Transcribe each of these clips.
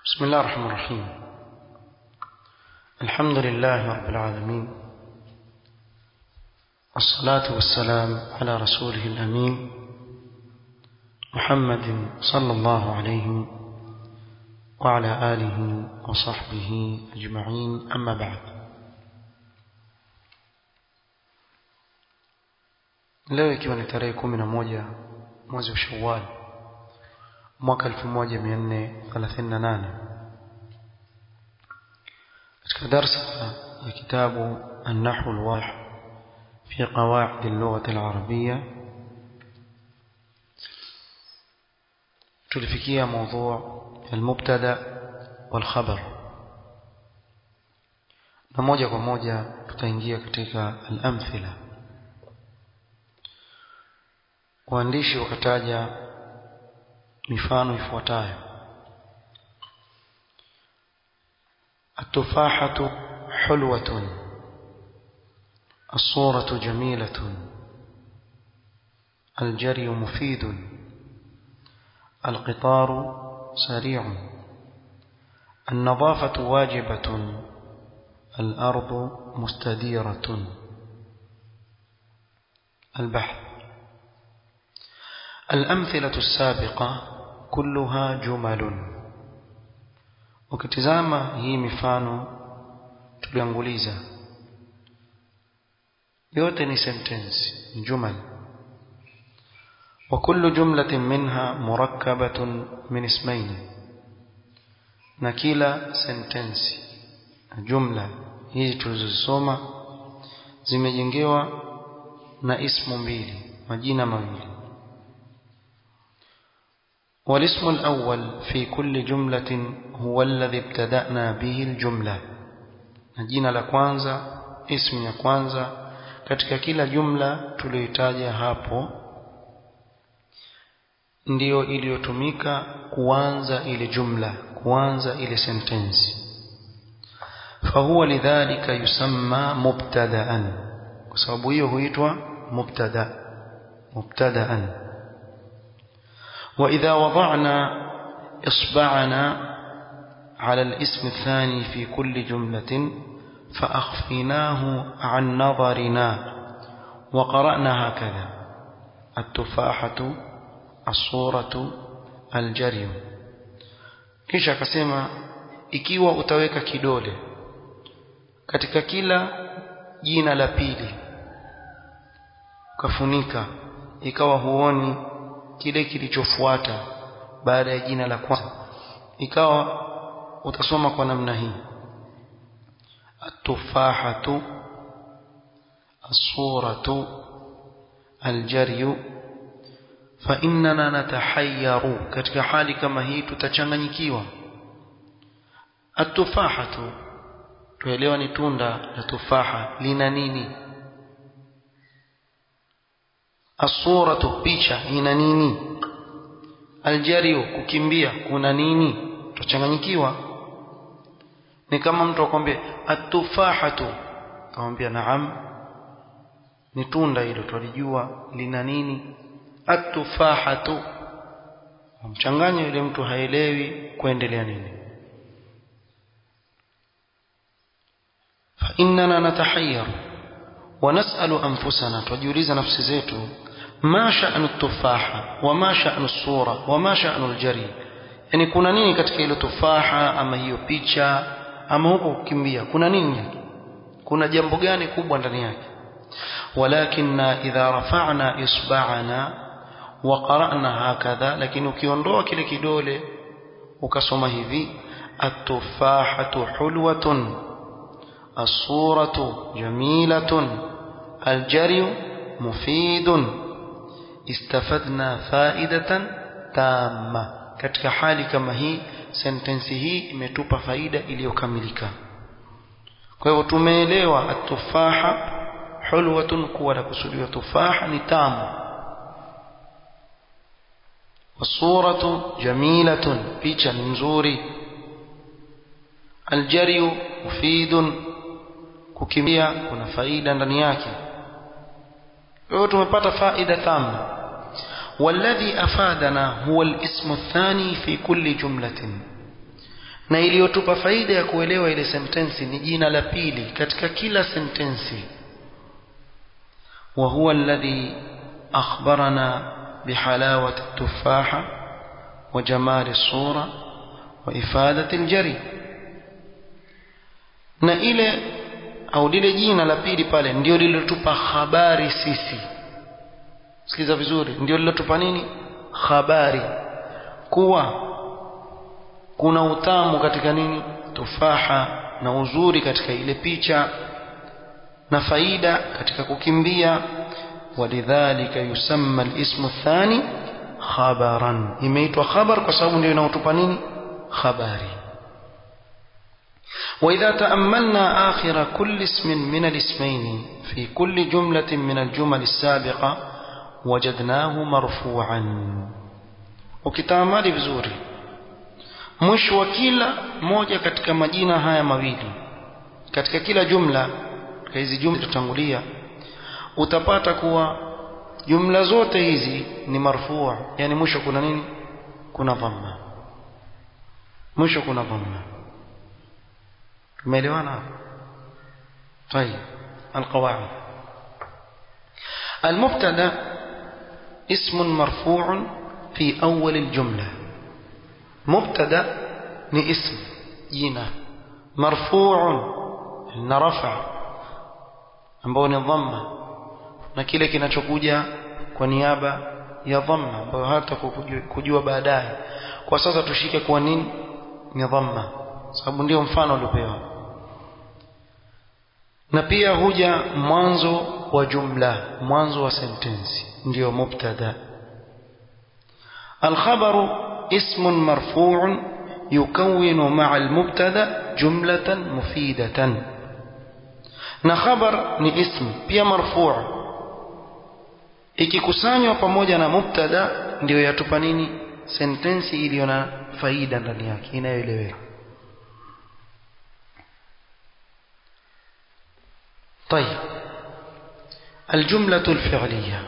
بسم الله الرحمن الرحيم الحمد لله رب العالمين الصلاة والسلام على رسوله الأمين محمد صلى الله عليه وعلى آله وصحبه أجمعين أما بعد leo ikiwa ni tarehe kumi na moja mwezi wa shawal mwaka 1438 katika darsa ya kitabu النحو الواضح في قواعد اللغة العربية tulifikia موضوع المبتدا والخبر na moja kwa moja tutaingia katika al-amthila waandishi wakataja mifano ifuatayo التفاحة حلوة الصورة جميلة الجري مفيد القطار سريع النظافة واجبة الأرض مستديرة البحث الأمثلة السابقة كلها جمل ukitizama hii mifano tulianguliza yote ni sentence jumal وكل جملة منها مركبة من اسمين na kila sentensi jumla hizi tulizosoma zimejengewa na ismu mbili majina mawili والاسم الأول في كل جملة هو الذي ابتدأنا به الجملة جينا la kwanza ismu ya kwanza katika kila jumla tuliyotaja hapo ndiyo iliyotumika kuanza ile jumla kuanza ile sentensi فهو لذلك يسمى مبتدأ kwa sababu hiyo huitwa mubtada mubtada'an وإذا وضعنا إصبعنا على الاسم الثاني في كل جملة فأخفيناه عن نظرنا وقرأنا هكذا التفاحة الصورة الجري kisha akasema ikiwa utaweka kidole katika kila jina la pili ukafunika ikawa huoni kile kilichofuata baada ya jina la kwanza ikawa utasoma kwa namna hii atufahatu الصورة الجري فإننا نتحير katika hali kama hii tutachanganyikiwa atufahatu tuelewa ni tunda la tufaha lina nini asuratu picha ina nini aljariu kukimbia kuna nini tutachanganyikiwa ni kama mtu akwambia atufahatu akamwambia naam ni tunda hilo tulijua lina nini atufahatu mchanganya yule mtu haelewi kuendelea nini fa innana natahayyaru ونسأل أنفسنا تجوليز نفس زيتو ما شأن التفاحة وما شأن الصورة وما شأن الجري يعني kuna nini katika ile tufaha ama hiyo picha ama huko kukimbia kuna nini kuna jambo gani kubwa ndani yake walakinna idha rafa'na isba'ana wa qara'na hakadha lakini ukiondoa kile kidole ukasoma hivi at-tufahatu hulwatun الصورة جميلة الجري مفيد استفدنا فائدة تامة katika hali kama hii sentensi hii imetupa faida iliyokamilika kwa hivyo tumeelewa atufaha hulwatun kuwa la kusudiwa tufaha ni tamu wasuratu jamilatun picha ni nzuri aljariu mufidun kukimbia kuna faida ndani yake kwa hiyo tumepata faida tamu والذي أفادنا هو الاسم الثاني في كل جملة na iliyotupa faida ya kuelewa ile sentensi ni jina la pili katika kila sentensi وهو الذي أخبرنا بحلاوة التفاحة وجمال الصورة وإفادة الجري na ile au lile jina la pili pale ndio lilotupa habari sisi sikiza vizuri ndio lilotupa nini habari kuwa kuna utamu katika nini tufaha na uzuri katika ile picha na faida katika kukimbia walidhalika yusamma alismu athani khabaran imeitwa khabar kwa sababu ndio inaotupa nini habari وإذا تأملنا آخر كل اسم من الاسمين في كل جملة من الجمل السابقة وجدناه مرفوعا وكتامل vizuri mwisho wa kila moja katika majina haya mawili katika kila jumla katika hizi jumla tutangulia utapata kuwa jumla zote hizi ni marfua yani mwisho kuna nini kuna dhamma mwisho kuna dhamma tumeelewana طيب القواعد المبتدا اسم مرفوع في أول الجملة مبتدا ni اسم jina مرفوع na rafa ambao ni dhamma na kile kinachokuja kwa niaba ya dhamma ambayo hata kujua baadaye kwa sasa tushike kwa nini ni dhamma sababu ndio mfano uliopewa na pia huja mwanzo wa jumla mwanzo wa sentensi ndio mubtada الخبر اسم مرفوع يكون مع المبتدا جملة مفيدة na khabar ni ism pia marfu' ikikusanywa pamoja na mubtada ndio yatupa nini sentensi iliyo na faida ndani yake inayoeleweka طيب الجملة الفعلية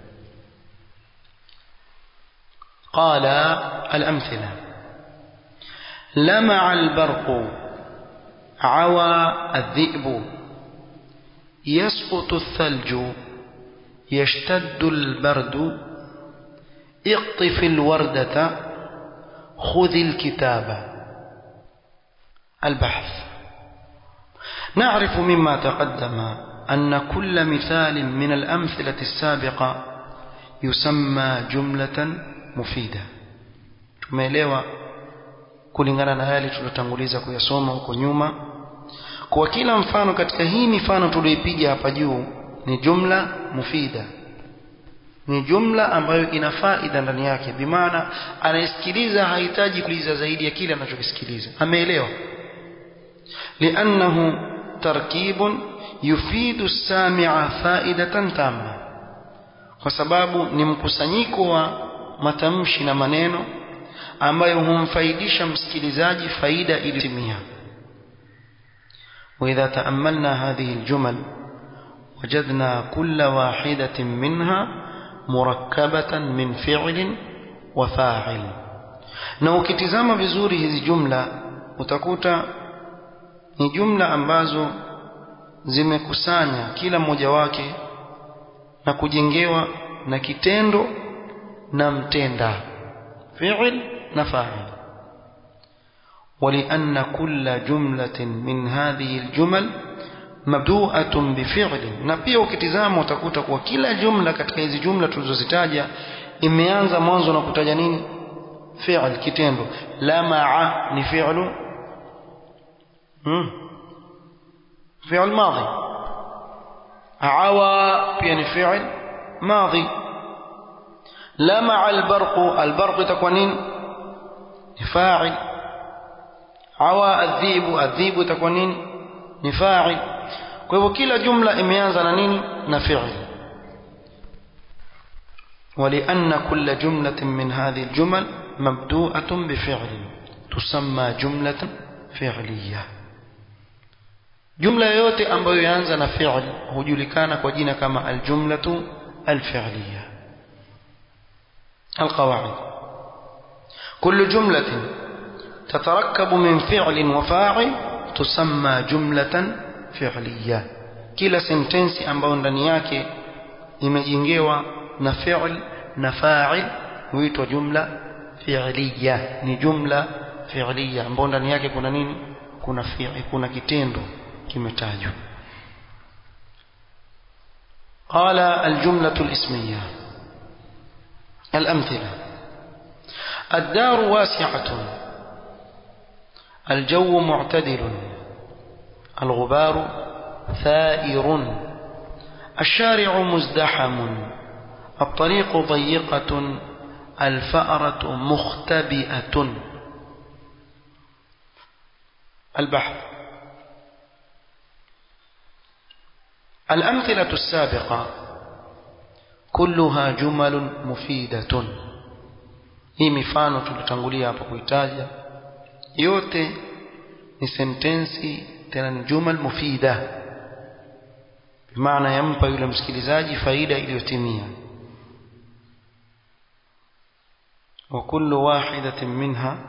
قال الأمثلة لمع البرق عوى الذئب يسقط الثلج يشتد البرد اقطف الوردة خذ الكتاب البحث نعرف مما تقدم أن كل مثال من الأمثلة السابقة يسمى جملة مفيدة tumeelewa kulingana na yale tulotanguliza kuyasoma huko nyuma kwa kila mfano katika hii mifano tuliyoipiga hapa juu ni jumla mufida ni jumla ambayo ina faida ndani yake bimaana anayesikiliza hahitaji kuuliza zaidi ya kile anachokisikiliza ameelewa liannahu tarkibun yufidu samia faidatan tamma kwa sababu ni mkusanyiko wa matamshi na maneno ambayo humfaidisha msikilizaji faida iliyotimia وإذا تأملنا هذه الجمل وجدنا كل واحدة منها مركبة من فعل وفاعل na ukitizama vizuri hizi jumla utakuta ni jumla ambazo zimekusanya kila mmoja wake na kujengewa na kitendo na mtenda fi'il na fa'il ولأن كل جملة من هذه الجمل مبدوءة بفعل na pia ukitizama utakuta kwa kila jumla katika hizi jumla tulizozitaja imeanza mwanzo na kutaja nini fi'l kitendo la ma'a ni fi'lu hmm fi'l madhi awa pia ni fi'l madhi la ma'a albarq albarq itakuwa nini ni fa'il awa adhibu adhibu itakuwa nini ni fa'il kwa hivyo kila jumla imeanza na nini na fi'il ولأن كل جملة من هذه الجمل مبدوءة بفعل تسمى جملة فعلية جملة yote ambayo yaanza na fi'l hujulikana kwa jina kama aljumlatu alfi'liya القواعد كل جملة تتركب من فعل وفاعل تسمى جملة فعلية kila sentensi ambayo ndani yake imejengewa na fi'l na fa'il huitwa jumla fi'liya ni jumla fi'liya ambayo ndani yake kuna nini kuna fi'il kuna kitendo kimetajwa قال الجملة الاسمية الأمثلة الدار واسعة الجو معتدل الغبار ثائر الشارع مزدحم الطريق ضيقة الفأرة مختبئة البحث الأمثلة السابقة كلها جمل مفيدة hii mifano tulitangulia hapo kuitaja yote ni sentensi tena ni jumal mufida bimaana yampa yule msikilizaji faida iliyotimia وكل واحدة منها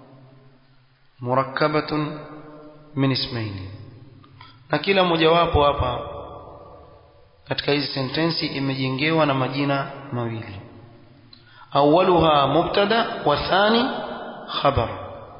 مركبة من اسمين na kila mojawapo hapa katika hizi sentensi imejengewa na majina mawili أولها مبتدا والثاني خبر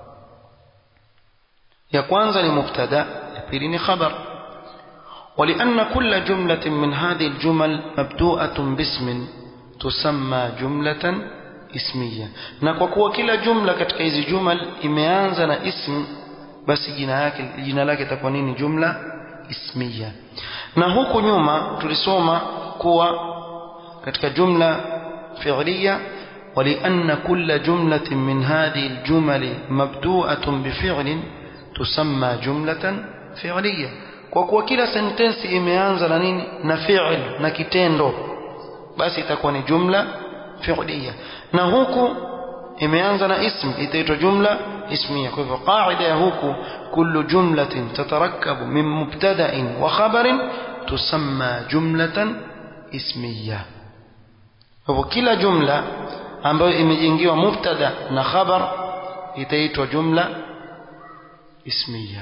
يا كwanza ni مبتدا ya pili ni خبر ولأن كل جملة من هذه الجمل مبدوءة باسم تسمى جملة اسمية na kwa kuwa kila jumla katika hizi jumal imeanza na ism basi jina yake jina lake itakuwa nini jumla ismiya na huku nyuma tulisoma kuwa katika jumla fi'liya ولأن كل جملة من هذه الجمل مبدوءة بفعل تسمى جملة فعلية kwa kuwa kila sentensi imeanza na nini na fi'l na kitendo basi itakuwa ni jumla fi'liya na huku imeanza na ism itaitwa jumla ismiya kwa hivyo qaida ya huku kullu jumlatin tatarakkabu min mubtada'in wa khabarin tusamma jumlatan ismiya kwa hivyo kila jumla ambayo imejengiwa mubtada na khabar itaitwa jumla ismiya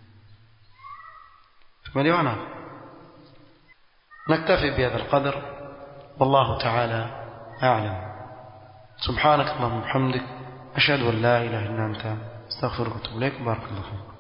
tumeelewana نكتفي بهذا القدر والله تعالى أعلم سبحانك اللهم وبحمدك أشهد أن لا إله إلا أنت استغفرك وأتوب إليك بارك الله فيك